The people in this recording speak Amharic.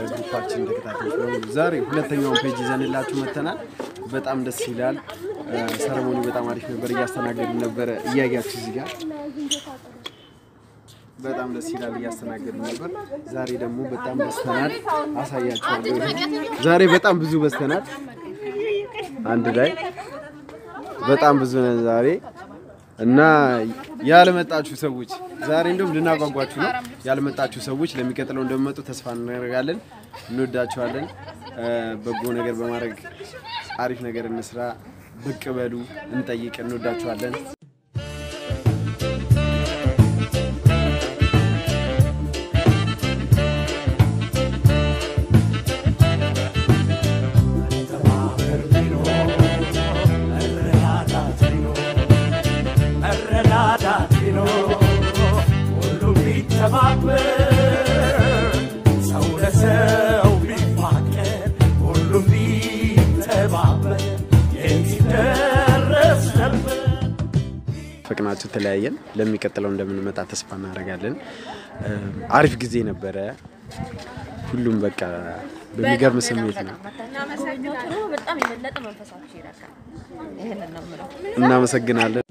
የግሩፓችን ተከታታዮች በሙሉ ዛሬ ሁለተኛውን ፔጅ ይዘንላችሁ መጥተናል። በጣም ደስ ይላል። ሰረሞኒ በጣም አሪፍ ነበር። እያስተናገዱ ነበረ። እያያችሁ እዚህ ጋር በጣም ደስ ይላል። እያስተናገዱ ነበር። ዛሬ ደግሞ በጣም በስተናል። አሳያችኋለሁ። ዛሬ በጣም ብዙ በስተናል። አንድ ላይ በጣም ብዙ ነን ዛሬ እና ያልመጣችሁ ሰዎች ዛሬ እንደውም ልናጓጓችሁ ነው። ያልመጣችሁ ሰዎች ለሚቀጥለው እንደሚመጡ ተስፋ እናደርጋለን። እንወዳችኋለን። በጎ ነገር በማድረግ አሪፍ ነገር እንስራ። ብቅ በሉ፣ እንጠይቅ። እንወዳችኋለን። መረዳዳት ቢኖር ሁሉም ቢተባበር ሰው ለሰው ቢፋቀር ሁሉም ቢተባበር የሚደረስ ነበር። ፍቅናችሁ ተለያየን። ለሚቀጥለው እንደምንመጣ ተስፋ እናደርጋለን። አሪፍ ጊዜ ነበረ። ሁሉም በቃ በሚገርም ስሜት ነው። በጣም የበለጠ መንፈሳችሁ ይረካል። ይህንን ነው የምለው። እናመሰግናለን።